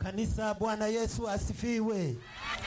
Kanisa, Bwana Yesu asifiwe.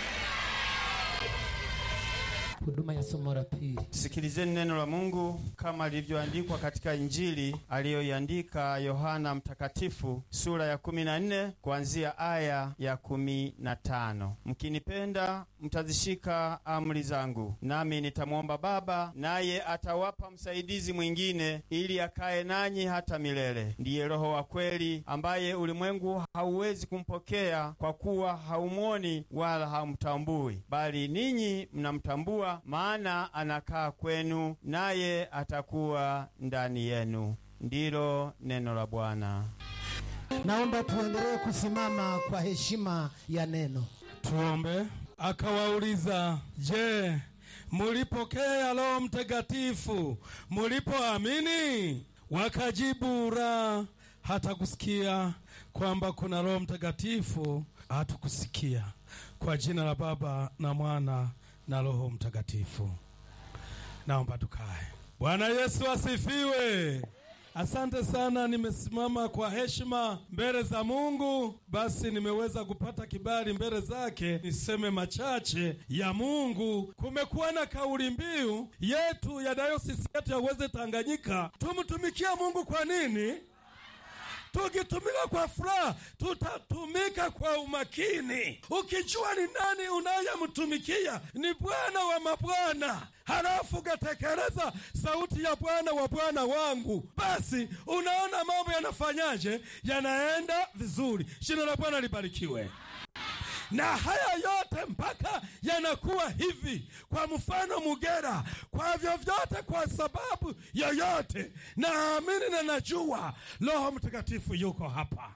Huduma ya somo la pili. Sikilizeni neno la Mungu kama lilivyoandikwa katika Injili aliyoiandika Yohana Mtakatifu sura ya 14 kuanzia aya ya 15. Mkinipenda mtazishika amri zangu, nami nitamwomba Baba, naye atawapa msaidizi mwingine, ili akae nanyi hata milele. Ndiye Roho wa kweli, ambaye ulimwengu hauwezi kumpokea kwa kuwa haumwoni wala hamtambui, bali ninyi mnamtambua maana anakaa kwenu naye atakuwa ndani yenu. Ndilo neno la Bwana. Naomba tuendelee kusimama kwa heshima ya neno. Tuombe. Akawauliza, je, mulipokea Roho Mtakatifu mulipoamini? Wakajibu, la, hata kusikia kwamba kuna Roho Mtakatifu hatukusikia. Kwa jina la Baba na Mwana na Roho Mtakatifu. Naomba tukae. Bwana Yesu asifiwe. Asante sana, nimesimama kwa heshima mbele za Mungu. Basi nimeweza kupata kibali mbele zake niseme machache ya Mungu. Kumekuwa na kauli mbiu yetu ya dayosisi yetu ya Uweze Tanganyika, tumtumikia Mungu kwa nini? Tukitumika kwa furaha, tutatumika kwa umakini, ukijua ni nani unayemtumikia ni Bwana wa mabwana, halafu ukatekeleza sauti ya Bwana wa bwana wangu, basi unaona mambo yanafanyaje? Yanaenda vizuri. Jina la Bwana libarikiwe na haya yote mpaka yanakuwa hivi, kwa mfano Mugera, kwa vyovyote, kwa sababu yoyote, naamini na najua Roho Mtakatifu yuko hapa.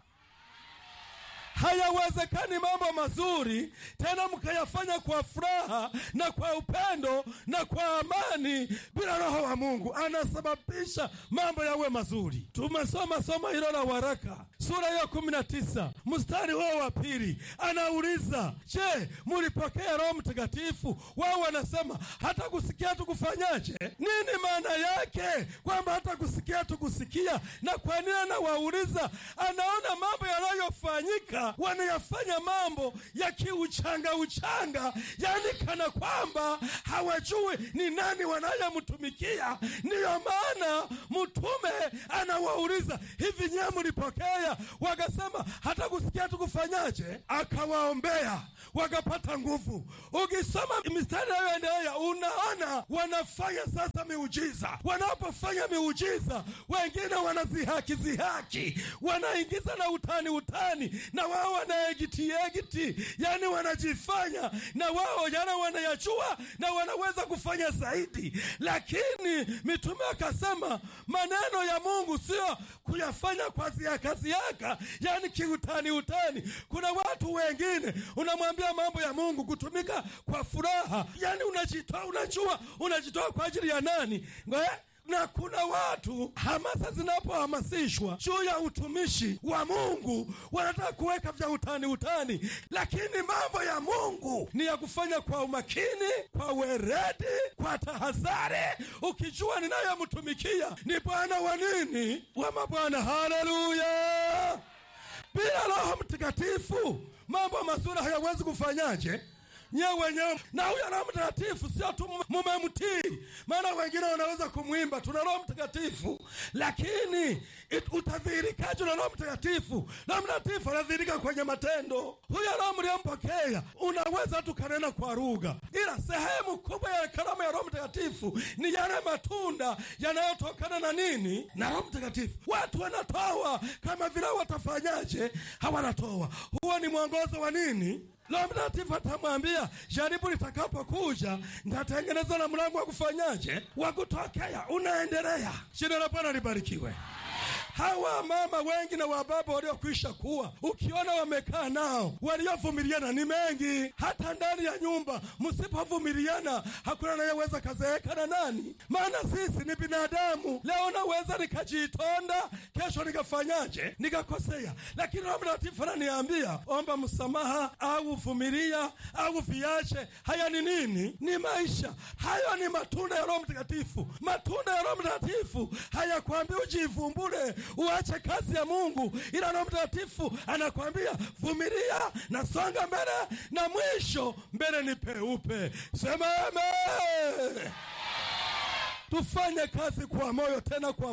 Hayawezekani mambo mazuri tena mkayafanya kwa furaha na kwa upendo na kwa amani bila Roho wa Mungu. Anasababisha mambo yawe mazuri. Tumesoma somo hilo la waraka sura ya kumi na tisa mstari huo wa pili, anauliza je, mulipokea Roho Mtakatifu? Wao wanasema hata kusikia tukufanyaje? Nini maana yake kwamba hata kusikia tukusikia? Na kwa nini anawauliza? Anaona mambo yanayofanyika wanayafanya mambo ya kiuchanga uchanga, yani kana kwamba hawajui ni nani wanayemtumikia. Ndiyo maana mtume anawauliza hivi, nyewe mlipokea? Wakasema hata kusikia tukufanyaje? Akawaombea wakapata nguvu. Ukisoma mistari nayoendelea, unaona wanafanya sasa miujiza. Wanapofanya miujiza, wengine wanazihaki zihaki, wanaingiza na utani utani, na wao wanaegiti egiti, yani wanajifanya na wao yana wanayajua na wanaweza kufanya zaidi. Lakini mitume akasema maneno ya Mungu sio kuyafanya kwa ziaka ziaka, yani kiutani utani. Kuna watu wengine unamwambia mambo ya Mungu kutumika kwa furaha, yani unajitoa, unajua unajitoa kwa ajili ya nani? Ngoe? na kuna watu hamasa zinapohamasishwa juu ya utumishi wa Mungu wanataka kuweka vya utani utani, lakini mambo ya Mungu ni ya kufanya kwa umakini, kwa weredi, kwa tahadhari, ukijua ninayemtumikia ni Bwana wa nini, wa mabwana. Haleluya! Bila Roho Mtakatifu mambo mazuri hayawezi kufanyaje nyewe wenyewe na huyo Roho Mtakatifu sio tu mumemtii, maana wengine wanaweza kumwimba tuna Roho Mtakatifu, lakini utadhihirikaje na Roho Mtakatifu? Roho Mtakatifu anadhihirika kwenye matendo. Huyo Roho mliompokea, unaweza tu kanena kwa lugha, ila sehemu kubwa ya karama ya Roho Mtakatifu ni yale matunda yanayotokana na nini? Na Roho Mtakatifu. Watu wanatoa kama vile watafanyaje? Hawanatoa. Huo ni mwongozo wa nini? Roho Mtakatifu atamwambia jaribu litakapokuja, nitatengeneza na mlango wa kufanyaje, wa kutokea. Unaendelea. Jina la Bwana libarikiwe. Hawa mama wengi na wababa waliokwisha kuwa, ukiona wamekaa nao, waliovumiliana ni mengi. Hata ndani ya nyumba msipovumiliana, hakuna anayeweza kazeeka na nani? Maana sisi ni binadamu. Leo naweza nikajitonda, kesho nikafanyaje, nikakosea, lakini Roho Mtakatifu ananiambia omba msamaha au vumilia au viache. Haya ni nini? Ni maisha. Hayo ni matunda ya Roho Mtakatifu. Matunda ya Roho Mtakatifu hayakwambi ujivumbure uache kazi ya Mungu, ila Roho Mtakatifu anakwambia vumilia na songa mbele, na mwisho mbele ni peupe. Sema amen. Tufanye kazi kwa moyo tena kwa